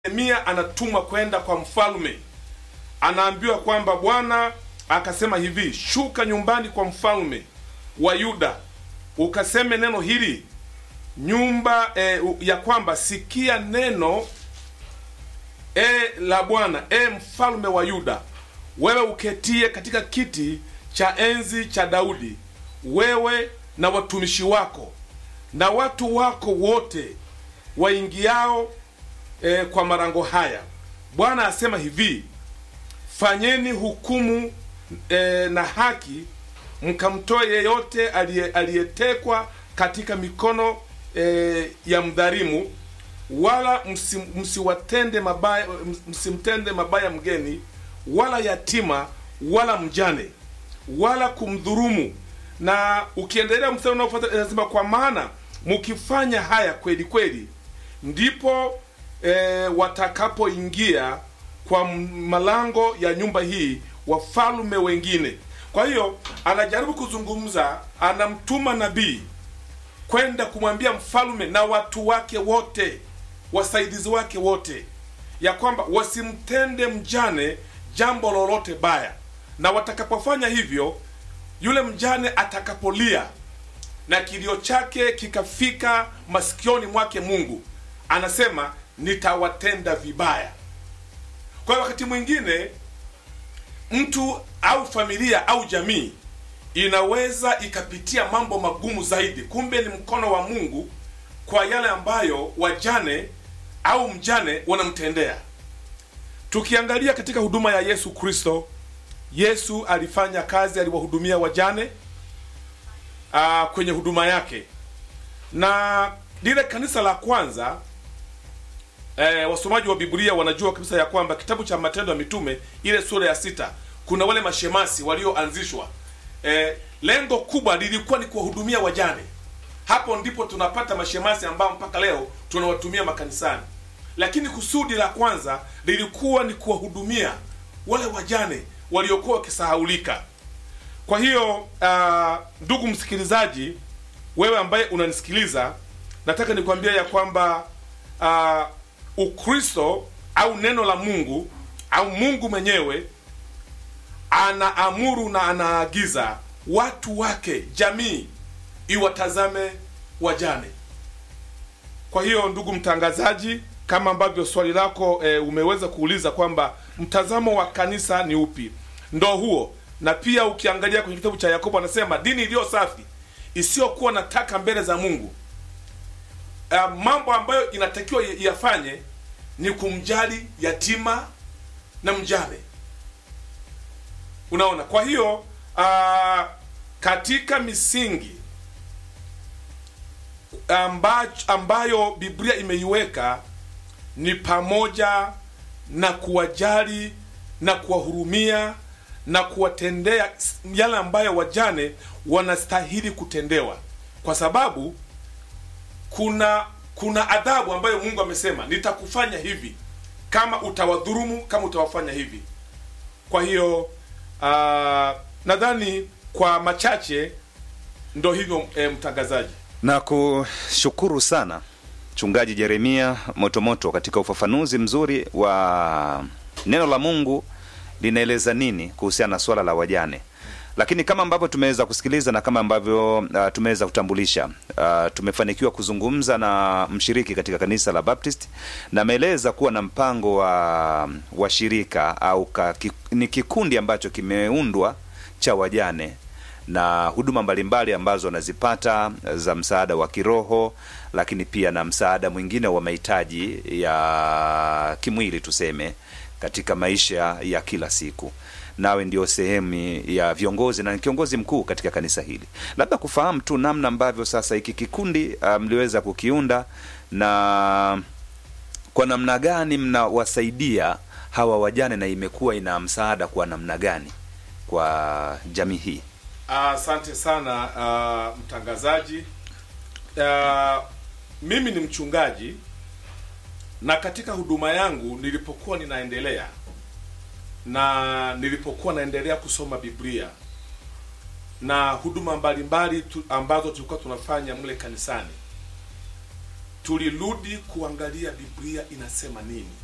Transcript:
Yeremia anatumwa kwenda kwa mfalme, anaambiwa kwamba Bwana akasema hivi, shuka nyumbani kwa mfalme wa Yuda ukaseme neno hili nyumba e, ya kwamba sikia neno e, la Bwana e mfalme wa Yuda, wewe uketie katika kiti cha enzi cha Daudi, wewe na watumishi wako na watu wako wote waingiao e, kwa marango haya. Bwana asema hivi, fanyeni hukumu e, na haki, mkamtoe yeyote aliyetekwa katika mikono e, ya mdhalimu, wala msi, msiwatende mabaya, msimtende mabaya mgeni wala yatima wala mjane wala kumdhurumu. Na ukiendelea mstari unaofuata inasema, kwa maana mkifanya haya kweli kweli, ndipo e, watakapoingia kwa malango ya nyumba hii wafalme wengine. Kwa hiyo anajaribu kuzungumza, anamtuma nabii kwenda kumwambia mfalme na watu wake wote, wasaidizi wake wote, ya kwamba wasimtende mjane jambo lolote baya, na watakapofanya hivyo, yule mjane atakapolia na kilio chake kikafika masikioni mwake Mungu, anasema nitawatenda vibaya. Kwa hiyo wakati mwingine mtu au familia au jamii inaweza ikapitia mambo magumu zaidi, kumbe ni mkono wa Mungu kwa yale ambayo wajane au mjane wanamtendea. Tukiangalia katika huduma ya Yesu Kristo, Yesu alifanya kazi, aliwahudumia wajane aa, kwenye huduma yake, na lile kanisa la kwanza e, wasomaji wa Biblia wanajua kabisa ya kwamba kitabu cha Matendo ya Mitume ile sura ya sita kuna wale mashemasi walioanzishwa. E, lengo kubwa lilikuwa ni kuwahudumia wajane. Hapo ndipo tunapata mashemasi ambao mpaka leo tunawatumia makanisani, lakini kusudi la kwanza lilikuwa ni kuwahudumia wale wajane waliokuwa wakisahaulika. Kwa hiyo uh, ndugu msikilizaji, wewe ambaye unanisikiliza, nataka nikwambia ya kwamba uh, Ukristo au neno la Mungu au Mungu mwenyewe anaamuru na anaagiza watu wake, jamii iwatazame wajane. Kwa hiyo ndugu mtangazaji, kama ambavyo swali lako e, umeweza kuuliza kwamba mtazamo wa kanisa ni upi, ndo huo. Na pia ukiangalia kwenye kitabu cha Yakobo anasema dini iliyo safi isiyokuwa na taka mbele za Mungu, e, mambo ambayo inatakiwa yafanye ni kumjali yatima na mjane. Unaona, kwa hiyo uh, katika misingi ambayo, ambayo Biblia imeiweka ni pamoja na kuwajali na kuwahurumia na kuwatendea yale ambayo wajane wanastahili kutendewa, kwa sababu kuna kuna adhabu ambayo Mungu amesema nitakufanya hivi kama utawadhurumu, kama utawafanya hivi. Kwa hiyo Uh, nadhani kwa machache ndo hivyo e, mtangazaji. Na kushukuru sana Mchungaji Jeremia Motomoto katika ufafanuzi mzuri wa neno la Mungu linaeleza nini kuhusiana na swala la wajane. Lakini kama ambavyo tumeweza kusikiliza na kama ambavyo uh, tumeweza kutambulisha uh, tumefanikiwa kuzungumza na mshiriki katika kanisa la Baptist na ameeleza kuwa na mpango wa, wa shirika au ka, ki, ni kikundi ambacho kimeundwa cha wajane na huduma mbalimbali ambazo wanazipata za msaada wa kiroho, lakini pia na msaada mwingine wa mahitaji ya kimwili tuseme, katika maisha ya kila siku nawe ndio sehemu ya viongozi na kiongozi mkuu katika kanisa hili, labda kufahamu tu namna ambavyo sasa hiki kikundi mliweza um, kukiunda na kwa namna gani mnawasaidia hawa wajane na imekuwa ina msaada kwa namna gani kwa jamii hii? Asante uh, sana uh, mtangazaji. Uh, mimi ni mchungaji na katika huduma yangu nilipokuwa ninaendelea na nilipokuwa naendelea kusoma Biblia na huduma mbalimbali tu, ambazo tulikuwa tunafanya mle kanisani, tulirudi kuangalia Biblia inasema nini.